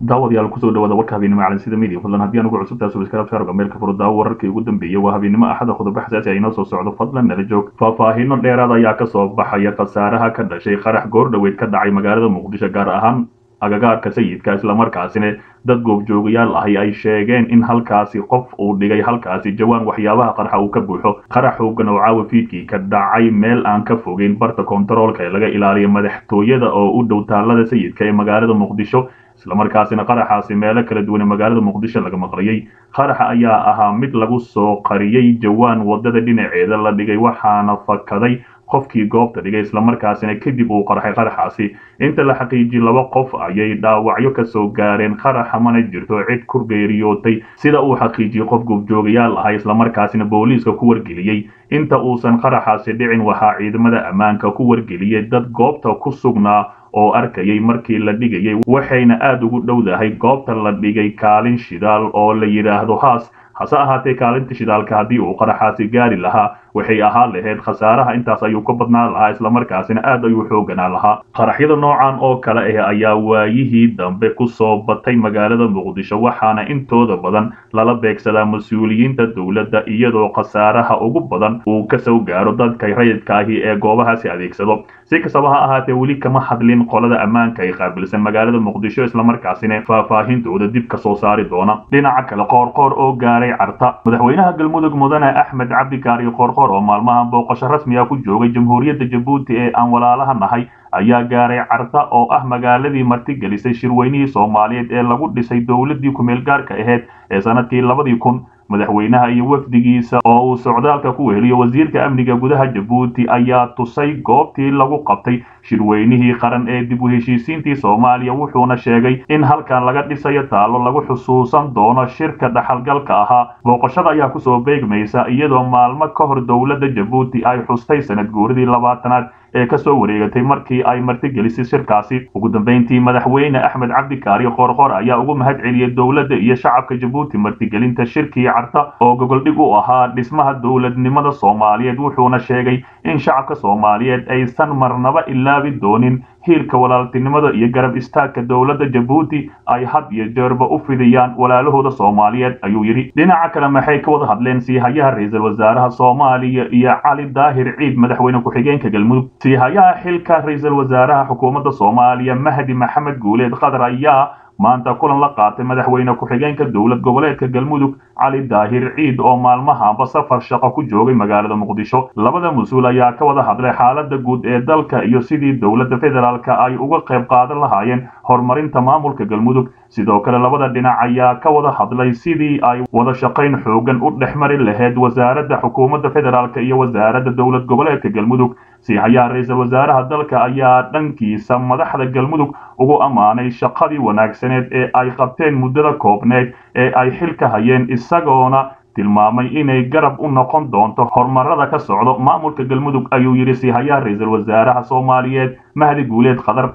daawadayaal kusoo dhawaada warka habeennimo calansida media fadlan haddii aan ugu cusubtahay subscribe shaarga meelka furo daawo wararkii ugu dambeeyey waa habeennimo axada qodobo xasaasi ah inoo soo socdo fadlan nala joog faahfaahiino dheeraad ayaa kasoo baxaya khasaaraha ka dhashay qarax goordhoweed ka dhacay magaalada muqdisho gaar ahaan agagaarka sayidka islamarkaasina dad goobjoogayaal ahi ay sheegeen in halkaasi qof uu dhigay halkaasi jawaan waxyaabaha qarxa uu ka buuxo qarax xoogan oo caawa fiidkii ka dhacay meel aan ka fogeyn barta kontaroolka ee laga ilaaliyo madaxtooyada oo u dhow taalada sayidka ee magaalada muqdisho islamarkaasina qaraxaasi meelo kala duwan ee magaalada muqdisho laga maqlayay qaraxa ayaa ahaa mid lagu soo qariyey jawaan wadada dhinaceeda la dhigay waxaana fakaday qofkii goobta dhigay islamarkaasina kadib uu qarxay qaraxaasi inta la xaqiijiyey laba qof ayay dhaawacyo kasoo gaareen qaraxa mana jirto cid ku geeriyootay sida uu xaqiijiyey qof goobjoogayaal ahay islamarkaasina booliiska ku wargeliyey inta uusan qaraxaasi dhicin waxaa ciidamada ammaanka ku wargeliyey dad goobta ku sugnaa oo arkayay markii la dhigayay waxayna aada ugu dhowdahay goobta la dhigay kaalin shidaal oo la yidhaahdo haas hase ahaatee kaalinta shidaalka haddii uu qaraxaasi gaari lahaa waxay ahaan lahayd khasaaraha intaas ayuu ka badnaan lahaa islamarkaasina aad ayuu xooganaa lahaa qaraxyada noocan oo kale ah ayaa waayihii dambe ku soo batay magaalada muqdisho waxaana intooda badan lala beegsadaa mas-uuliyiinta dowladda iyadoo khasaaraha ugu badan uu kasoo gaaro dadka rayidka ahi ee goobahaasi adeegsado si kastaba ha ahaatee weli kama hadlin qolada ammaanka ay qaabilsan magaalada muqdisho islamarkaasina faahfaahintooda dib ka soo saari doona dhinaca kale qoorqoor oo gaaray carta madaxweynaha galmudug mudane axmed cabdikaari qoorqoor oo maalmahan booqasho rasmiga ku joogay jamhuuriyadda jabuuti ee aan walaalaha nahay ayaa gaaray carta oo ah magaaladii martigelisay shirweynihii soomaaliyeed ee lagu dhisay dowladdii kumeel gaarka ahayd ee sanadkii labadii kun madaxweynaha iyo wafdigiisa oo uu socdaalka ku weheliyo wasiirka amniga gudaha jabuuti ayaa tusay goobtii lagu qabtay shirweynihii qaran ee dib u heshiisiintii soomaaliya wuxuuna sheegay in halkan laga dhisayo taallo lagu xusuusan doono shirka dhaxalgalka ahaa booqashada ayaa kusoo beegmaysa iyadoo maalmo ka hor dowladda jabuuti ay xustay sanad guuridii labaatanaad ee kasoo wareegatay markii ay martigelisay shirkaasi ugu dambeyntii madaxweyne axmed cabdikaari qoorqoor ayaa ugu mahad celiyey dowladda iyo shacabka jabuuti martigelinta shirkii carta oo gogoldhig u ahaa dhismaha dowladnimada soomaaliyeed wuxuuna sheegay in shacabka soomaaliyeed aysan marnaba ilaabi doonin hiilka walaaltinimada iyo garab istaagka dowladda jabuuti ay had iyo jeerba u fidiyaan walaalahooda soomaaliyeed ayuu yidhi dhinaca kale maxay ka wada hadleen siihayaha ra-iisul wasaaraha soomaaliya iyo cali daahir ciid madaxweyne ku-xigeenka galmudug siihayaha xilka ra-iisul wasaaraha xukuumadda soomaaliya mahdi maxamed guuleed qadar ayaa maanta kulan la qaatay madaxweyne ku-xigeenka dowlad goboleedka galmudug cali daahir ciid oo maalmahanba safar shaqo ku joogay magaalada muqdisho labada mas-uul ayaa ka wada hadlay xaalada guud ee dalka iyo sidii dowladda federaalka ay uga qayb qaadan lahaayeen horumarinta maamulka galmudug sidoo kale labada dhinac ayaa ka wada hadlay sidii ay wada shaqayn xoogan u dhex mari lahayd wasaaradda xukuumadda federaalk iyo wasaaradda dowlad goboleedka galmudug siihayaha ra-iisul wasaaraha dalka ayaa dhankiisa madaxda galmudug ugu ammaanay shaqadii wanaagsaneed ee ay qabteen muddada koobneed ee ay xilka hayeen isagoona tilmaamay inay garab u noqon doonto horumarada ka socdo maamulka galmudug ayuu yidhi siihayaha ra-iisul wasaaraha soomaaliyeed mahdi guuleed khadar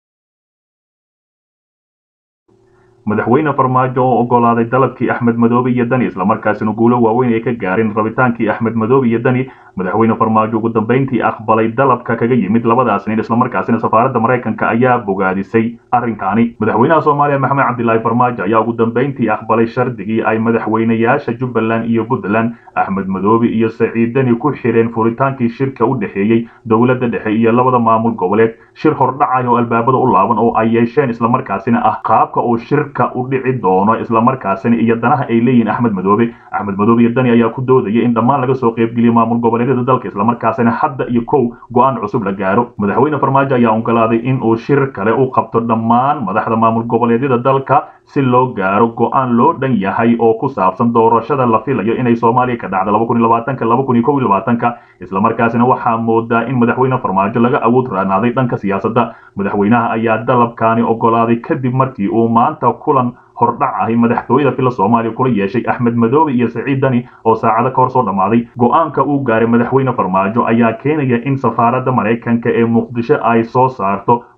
madaxweyne farmaajo oo ogolaaday dalabkii axmed madoobe iyo dani islamarkaasina guulo waaweyn ay ka gaareen rabitaankii axmed madoobe iyo dani madaxweyne farmaajo ugu dambeyntii aqbalay dalabka kaga yimid labadaas nin islamarkaasina safaaradda maraykanka ayaa bogaadisay arrinkaani madaxweynaha soomaaliya maxamed cabdilaahi farmaajo ayaa ugu dambeyntii aqbalay shardigii ay madaxweynayaasha jubbaland iyo puntland axmed madoobe iyo saciid dani ku xireen furitaankii shirka u dhexeeyey dowladda dhexe iyo labada maamul goboleed shir hordhacay oo albaabada u laaban oo ay yeesheen islamarkaasina ah qaabka uu shirka u dhici doono islamarkaasina iyo danaha ay leeyihiin axmed madoobe axmed madoobe iyo dani ayaa ku doodaya in dhammaan laga soo qaybgeliya maamul goboleedyada dalka islamarkaasina hadda iyo kow go-aan cusub la gaaro madaxweyne farmaajo ayaa ogolaaday in uu shir kale u qabto dhammaan madaxda maamul goboleedyada dalka si loo gaaro go-aan loo dhan yahay oo ku saabsan doorashada la filayo inay soomaaliya ka dhacdo islamarkaasina waxaa moodaa in madaxweyne farmaajo laga awood raanaaday dhanka siyaasadda madaxweynaha ayaa dalabkaani ogolaaday kadib markii uu maanta kulan hordhac ahi madaxtooyada fila soomaaliya kula yeeshay axmed madoobe iyo saciid dani oo saacado ka hor soo dhammaaday go-aanka uu gaaray madaxweyne farmaajo ayaa keenaya in safaaradda maraykanka ee muqdisho ay soo saarto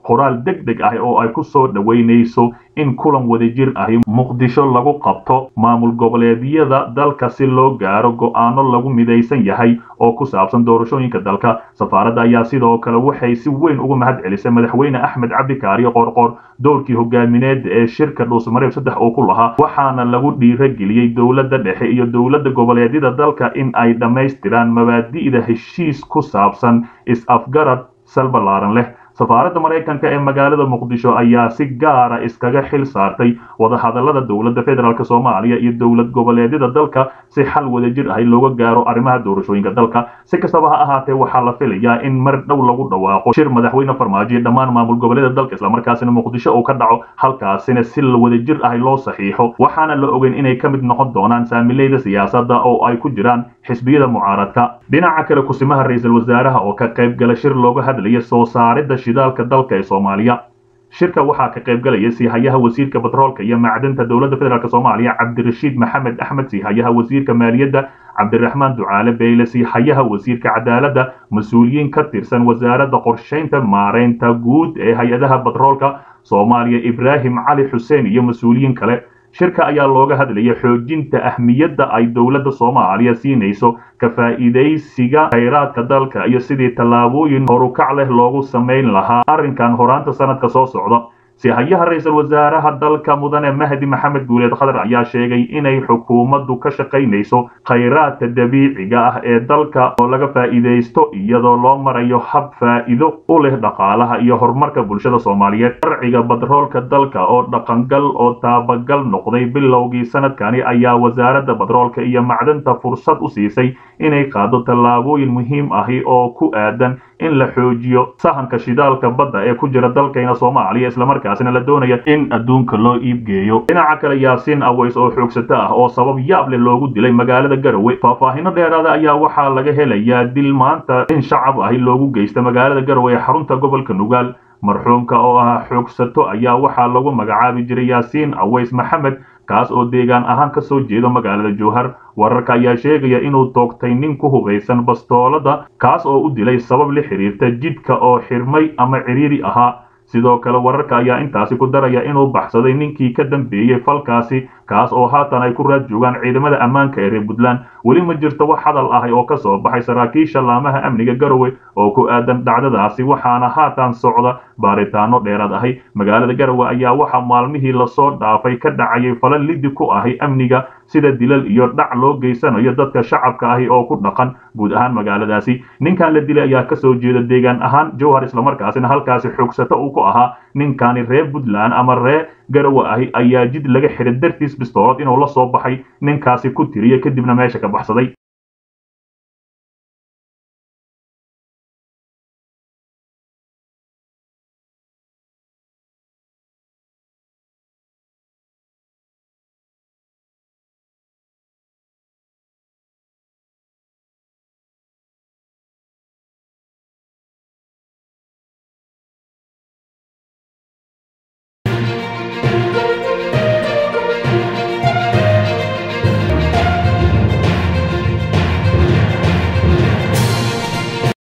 qoraal deg deg ah oo ay ku soo dhoweynayso in kulan wadajir ahi muqdisho lagu qabto maamul goboleedyada dalka si loo gaaro go'aano lagu midaysan yahay oo ku saabsan doorashooyinka dalka safaaradda ayaa sidoo kale waxay si weyn ugu mahad celisay madaxweyne axmed cabdikaariyo qoorqoor doorkii hogaamineed ee shirka dhuusmareeb saddex oo ku lahaa waxaana lagu dhiirageliyey dowladda dhexe iyo dowladda goboleedyada dalka in ay dhammaystiraan mabaadi'da heshiis ku saabsan is-afgarad sal ballaaran leh safaaradda maraykanka ee magaalada muqdisho ayaa si gaara iskaga xil saartay wadahadallada dowladda federaalk soomaaliya iyo dowlad goboleedyada dalka si xal wadajir ahi looga gaaro arrimaha doorashooyinka dalka si kastaba ha ahaatee waxaa la filayaa in mar dhow lagu dhawaaqo shir madaxweyne farmaajo iyo dhammaan maamul goboleeda dalka islamarkaasina muqdisho uu ka dhaco halkaasina si wadajir ahi loo saxiixo waxaana la ogeyn inay ka mid noqon doonaan saamileyda siyaasadda oo ay ku jiraan xisbiyada mucaaradka dhinaca kale kusimaha ra-iisul wasaaraha oo ka qayb gala shir looga hadlaya soo saaridda shidaalka dalka ee soomaaliya shirka waxaa ka qayb galaya siihayaha wasiirka batroolka iyo macdanta dowladda federaalk soomaaliya cabdirashiid maxamed axmed siihayaha wasiirka maaliyadda cabdiraxmaan ducaale beyle siihayaha wasiirka cadaaladda mas-uuliyiin ka tirsan wasaaradda qorshaynta maareynta guud ee hay-adaha batroolka soomaaliya ibraahim cali xuseen iyo mas-uuliyiin kale shirka ayaa looga hadlaya xoojinta ahmiyadda ay dowladda soomaaliya siinayso ka faa'iidaysiga khayraadka dalka iyo sidii tallaabooyin horukac leh loogu samayn lahaa arrinkan horaanta sanadka soo socda sihayaha ra-iisul wasaaraha dalka mudane mahdi maxamed guuleed khadar ayaa sheegay inay xukuumaddu ka shaqaynayso khayraadka dabiiciga ah ee dalka oo laga faa'iidaysto iyadoo loo marayo hab faa'iido u leh dhaqaalaha iyo horumarka bulshada soomaaliyeed sharciga batroolka dalka oo dhaqangal oo taabagal noqday bilowgii sanadkani ayaa wasaaradda batroolka iyo macdanta fursad u siisay inay qaado tallaabooyin muhiim ahi oo ku aadan in la xoojiyo sahanka shidaalka badda ee ku jira dalkayna soomaaliya islamarkaasina la doonaya in adduunka loo iibgeeyo dhinaca kale yaasiin aways oo xoogsato ah oo sabab yaab leh loogu dilay magaalada garowe faahfaahino dheeraada ayaa waxaa laga helayaa dil maanta in shacab ahi loogu geysta magaalada garowe ee xarunta gobolka nugaal marxuumka oo ah xoogsato ayaa waxaa lagu magacaabi jiray yaasiin aways maxamed kaas oo deegaan ahaan ka soo jeeda magaalada jowhar wararka ayaa sheegaya inuu toogtay nin ku hubaysan bastoolada kaas oo u dilay sabab la xiriirta jidka oo xirmay ama ciriiri ahaa sidoo kale wararka ayaa intaasi ku daraya inuu baxsaday ninkii ka dambeeyey falkaasi kaas oo haatan ay ku raad joogaan ciidamada ammaanka ee reer puntland weli ma jirto wax hadal ahi oo ka soo baxay saraakiisha laamaha amniga garowe oo ku aadan dhacdadaasi waxaana haatan socda baaritaano dheeraad ahi magaalada garowe ayaa waxaa maalmihii lasoo dhaafay ka dhacayay fala lidi ku ahi amniga sida dilal iyo dhac loo geysanayo dadka shacabka ahi oo ku dhaqan guud ahaan magaaladaasi ninkan la dilay ayaa kasoo jeeda deegaan ahaan jowhar islamarkaasina halkaasi xoogsato uu ku ahaa ninkani reer puntland ama reer garowe ahi ayaa jid laga xiray dartiis bistoolad inuu la soo baxay ninkaasi ku tiriya kadibna meesha ka baxsaday